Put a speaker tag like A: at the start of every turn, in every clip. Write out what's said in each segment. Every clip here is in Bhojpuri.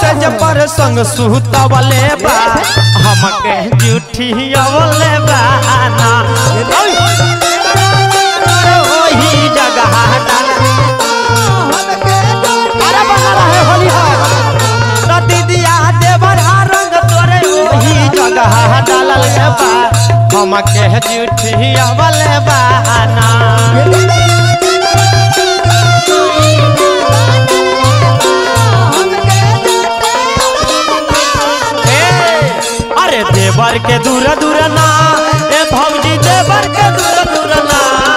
A: सेज पर संग सुतवले बा हमके जूठी अवले बा ना अरे वही जगह डाल अरे बना रहे होली हो तो दीदिया देवर रंग तोरे वही जगह डालल बा हमके जूठी अवले बा ना ए, अरे देवर के दूर दूर ना ए भौजी देवर के दूर दूर ना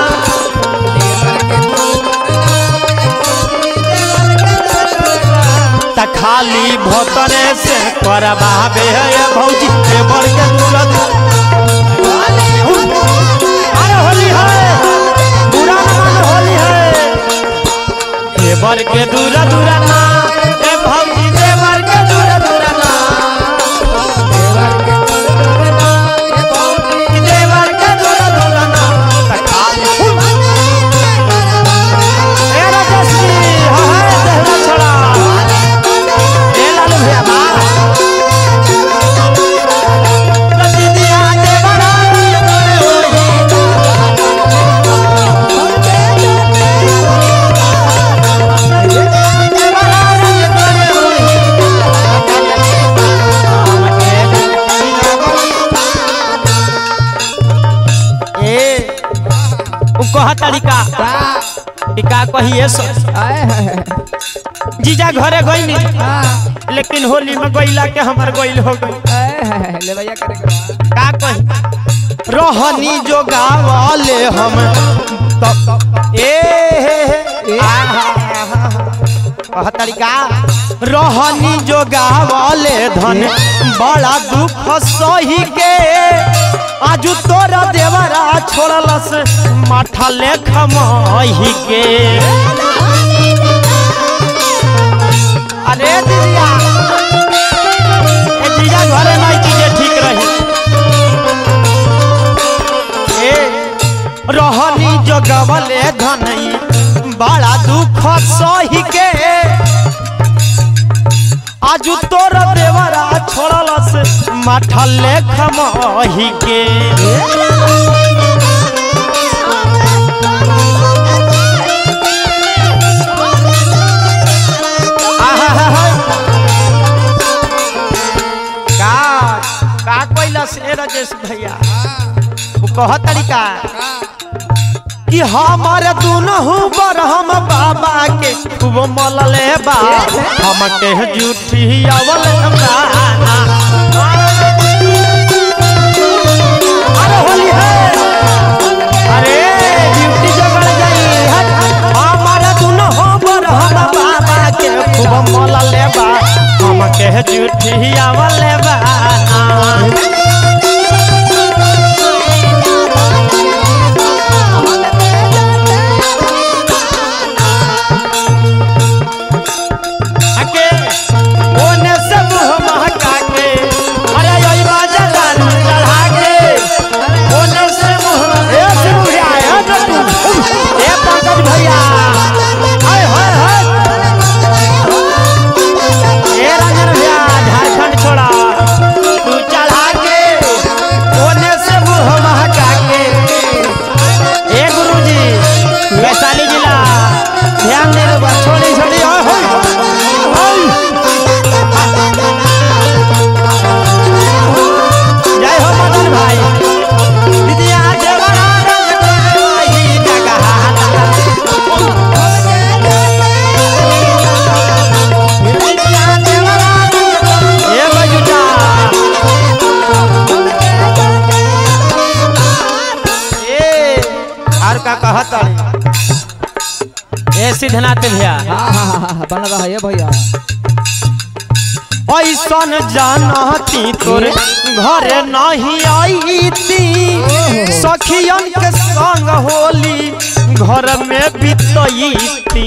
A: त खाली भोतरे से करबाबे है ए भौजी देवर के दूर दूर अरे होली है बुरा न मान होली है देवर के दूर दूर ना ए भौजी देवर के दूर दूर ना देवर के दूर दूर ना त खाली ए राजश्री हाय देहरा छोड़ा ए लालू भैया बा त दीदिया देवरा ए उ कहा तरीका कि का कहिए सो जीजा घरे गईनी लेकिन होली में गईला के हमर गईल हो गई
B: ले भैया करेगा
A: का कही रोहनी जो गावले हम तो ए हे हे कह तरीका रोहनी जो गावले धन बड़ा दुख सही के आजू तोरा देवरा छोड़लस माठा लेख मही के अरे दीदिया ए जीजा घरे नहीं चीजें ठीक रही ए रहनी जगवले धनई बड़ा दुख सही के आजू तोर देवरा छोड़लस माठा लेख मही के आहा का का कोइलस ए राजेश भैया वो कह तरीका कि हमारे दुनहु बर हम बाबा के खूब मलले बा हम के जूठी अवल बाना अरे होली है अरे ड्यूटी जगड़ जाई हट हमारे दुनहु बर हम बाबा के खूब मलले बा हम के जूठी अवल बाना आके ओने से मुंह महका के अरे योई बाजा गान चढ़ा के ओने से मुंह ए सिंह भैया ए नटू ए पंकज भैया हाय हाय हाय ए रंजन भैया झारखंड छोड़ा तू चढ़ा के ओने से मुंह महका के ए गुरुजी वैशाली जिला ध्यान दे रे बा छोड़ी छोड़ी ओए होय जय हो मदन भाई दीदिया देवरा रंग तोरे वही जगह दीदिया देवरा रंग ए बजुटा ए और का कहत ए सिद्धनाथ भैया
B: हाँ हाँ हाँ हाँ बन रहा है भैया
A: ऐसन जानती तोरे घरे नहीं आईती सखियन के संग होली घर में बीतईती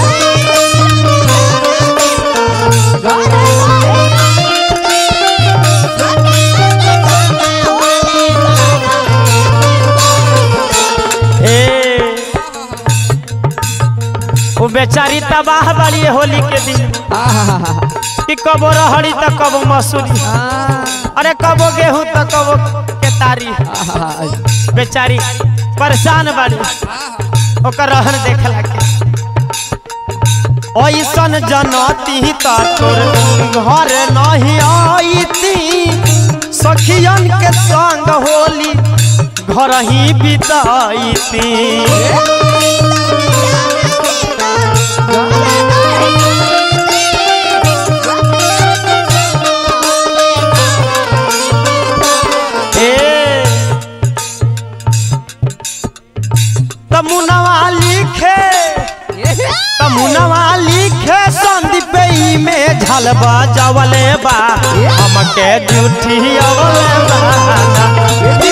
A: ए वो बेचारी तबाह बड़ी है होली के दिन
B: हाँ हाँ हाँ हाँ
A: कि कबो रहड़ी त कबो मसूरी अरे कबो गेहूं त कबो केतारी बेचारी परेशान बाड़ी ओकर रहन देखला के ऐसन जनती त तोर घर नहीं आईती सखियन के संग होली घर ही बिताईती ए तमुनवा लिखे तमुनवा लिखे संदीप ई में झलबा जवले बा हमके जूठी अवले बा